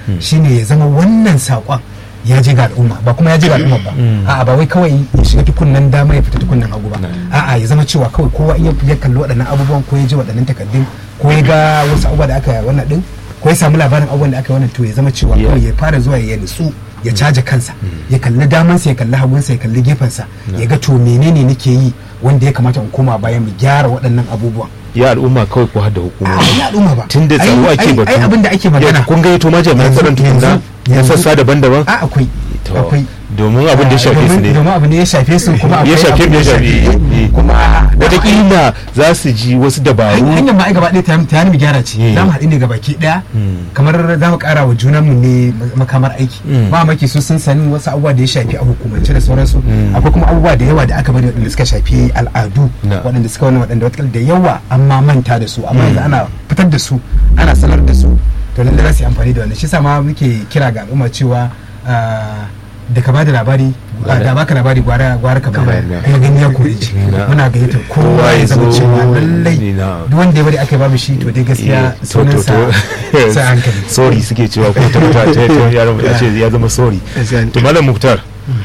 shine ya zama wannan saƙon ya je ga al'umma ba kuma ya je ga al'umma ba a'a ba wai kawai ya shiga tukunnan dama ya fita tukunnan hagu ba a'a ya zama cewa kawai kowa iya ya kalli waɗannan abubuwan ko ya ji waɗannan takardun ko ya ga wasu abubuwa da aka wannan din ko ya samu labarin abubuwan da aka wannan to ya zama cewa Yeah. kawai ya fara zuwa ya nutsu ya caja kansa ya kalli damansa ya kalli hagunsa ya kalli gefensa ya ga to menene nake yi wanda ya kamata in koma bayan mu gyara waɗannan abubuwan ya al'umma kawai ko hadda a hukumomi ya al'umma ba tun da Ai- tsaro ake ai- batu ai abin da ake magana Ya, kun gayyato ma jami'an Yanzu- tsaron tukunna yanzu- na yanzu- sassa daban-daban a akwai To, akwai domin abin da ya shafe su domin ne domin abin da ya shafe su kuma ya akwai shafe abin da ya shafe eh. kuma wataƙila za su ji wasu dabaru hanyar ma ai gaba ɗaya ta ta mu gyara ce Yeah. za mu haɗu ne gaba ki ɗaya Mm. kamar za mu ƙara wa junanmu ne makamar aiki Mm. ba maki su sun sani wasu abubuwa da ya shafi a hukumance da sauransu Mm. akwai kuma abubuwa da yawa da aka bari waɗanda suka shafi al'adu Na. waɗanda suka wani waɗanda wata da yawa an ma manta da su amma yanzu ana fitar da su ana sanar da su to lalle za su yi amfani da wannan shi sa ma muke kira ga al'umma cewa ah, da ka bada labari ah, da baka labari gwara gwara ka bayar bayar, kuma gani ya kore ji Na. muna gayyatar kowa ya zama zo, cewa lallai ni na. duk wanda ya bari aka babu shi to dai Eh, gaskiya to- to- sunansa to- sai hankali sorry suke cewa ko ta ta ta ta ya ya ce ya zama sorry to malam muktar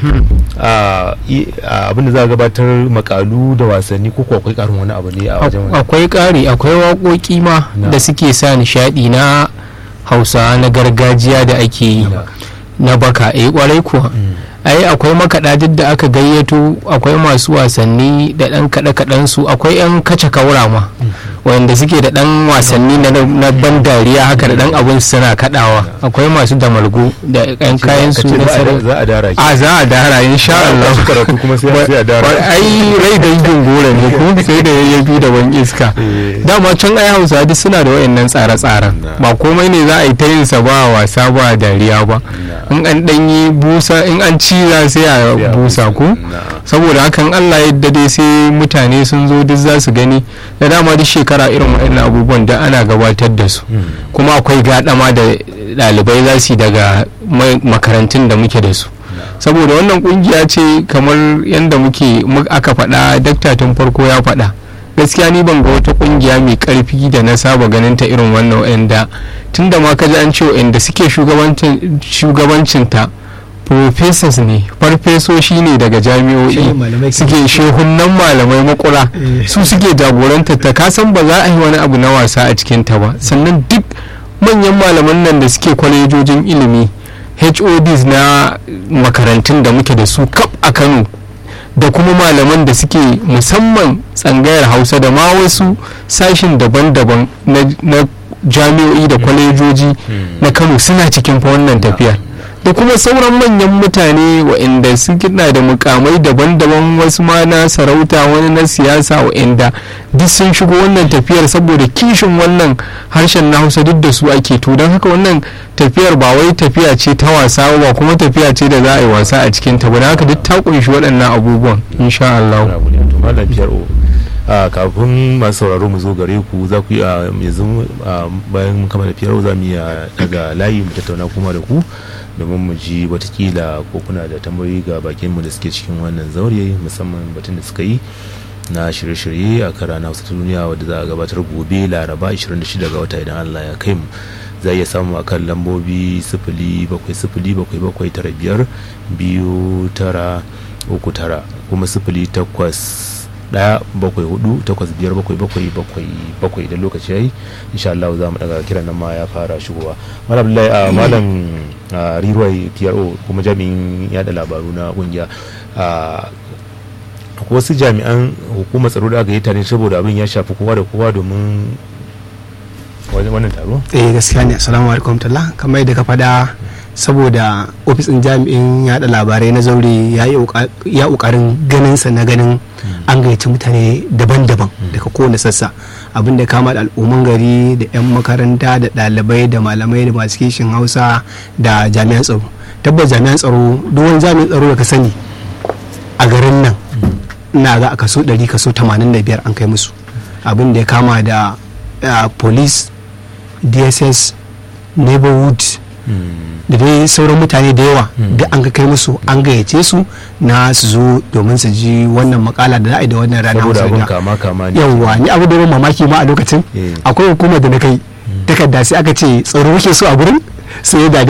a i- a abin da za a gabatar makalu da wasanni ko ko akwai karin wani abu ne a wajen wani akwai ƙari akwai waƙoƙi ma Na. da suke sa nishaɗi na hausa na gargajiya da ake yi na baka eh kwarai kuwa ai akwai makaɗa duk da aka gayyato akwai masu wasanni da ɗan kaɗe-kaɗen su akwai 'yan kace kaura ma wanda suke da ɗan wasanni na, na ban dariya haka da ɗan abun suna kaɗawa akwai masu damalgo da 'yan kayan su Ka ce na za a- sarau za a dara ki a za a dara insha Allah Wasu karatu kuma sai sai a dara Wa- ai rai dangin gora ne kuma sai da yayyafi da ban iska Eh. dama can ai hausa duk suna da wayannan tsare-tsaren Na. ba komai ne za a yi ta yin sa ba wasa ba dariya ba in an dan yi busa in an ciza sai a Sai a busa busa. ko Na. saboda hakan Allah yadda dai sai mutane sun zo duk za su gani da dama duk shekara irin waɗannan abubuwan da ana gabatar da su kuma akwai gaɗama da ɗalibai za su yi daga ma- makarantun da muke da su saboda wannan kungiya ce kamar yadda muke mu- aka faɗa dakta tun farko ya faɗa gaskiya ni ban ga wata kungiya mai karfi da na saba ganin ta irin wannan wa'anda tun da ma kaji an ce wa'anda suke shugabancin shugabancinta professors ne farfesoshi ne daga jami'o'i Shehu malamai suke shehunan malamai makura su suke jagorantar ta kasan ba za a yi wani abu na wasa a cikin ta ba sannan duk manyan malaman nan da suke kwalejojin ilimi HODs na makarantun da muke da su kaf a Kano da kuma malaman da suke musamman tsangayar hausa da ma wasu sashin daban-daban na, na jami'o'i da kwalejoji na kano suna cikin fa wannan tafiyar da kuma sauran manyan mutane waɗanda suke na da mukamai daban-daban wasu ma na sarauta wani na siyasa waɗanda duk sun shigo wannan tafiyar saboda kishin wannan harshen na hausa duk da su ake to don haka wannan tafiyar ba wai tafiya ce ta wasa ba kuma tafiya ce da za a yi wasa a cikin ta ba don haka duk ta kunshi waɗannan abubuwan insha Allah. Wani abu ne. To, malam PRO, a kafin masu sauraro mu zo gare ku za ku yi a yanzu a bayan mun kammala PRO za mu iya daga layi mu tattauna kuma da ku domin mu ji watakila ko kuna da tambayoyi ga bakin mu da suke cikin wannan zaure musamman batun da suka yi na shirye-shirye a kara na wasu duniya wadda za a gabatar gobe laraba 26 ga wata idan Allah ya kai mu za iya samu a kan lambobi sifili bakwai sifili bakwai bakwai tara biyar biyu tara uku tara kuma sifili takwas daya bakwai hudu takwas biyar bakwai bakwai bakwai bakwai idan lokaci yayi insha Allah za mu daga kiran nan ma ya fara shigowa malam Abdullahi a malam a, Riruwai PRO kuma jami'in yada labaru na kungiya a akwai wasu jami'an hukumar tsaro da aka yi tare saboda abin ya shafi kowa da kowa domin wajen wannan taro eh gaskiya ne assalamu alaikum talla kamar yadda ka faɗa saboda ofis ɗin jami'in yaɗa labarai na zaure ya yi ƙoƙa- ya ƙoƙarin ganin sa na ganin an gayyaci mutane daban-daban daga kowane sassa abin da kama da al'umman gari da 'yan makaranta da ɗalibai da malamai da masu kishin hausa da jami'an tsaro tabbas jami'an tsaro duk wani jami'an tsaro da ka sani a garin nan ina ga a kaso 100 kaso 85 an kai musu abin da ya kama da uh, police dss neighborhood da dai sauran mutane da yawa da an ka kai musu an gayyace su na su zo domin su ji wannan makala da za a yi da wannan rana saboda abin Hausa da- kama kama ne yawwa ni abu da ban mamaki ma a lokacin Eh. akwai hukumar da na kai takarda sai aka ce tsaro muke so a gurin sai da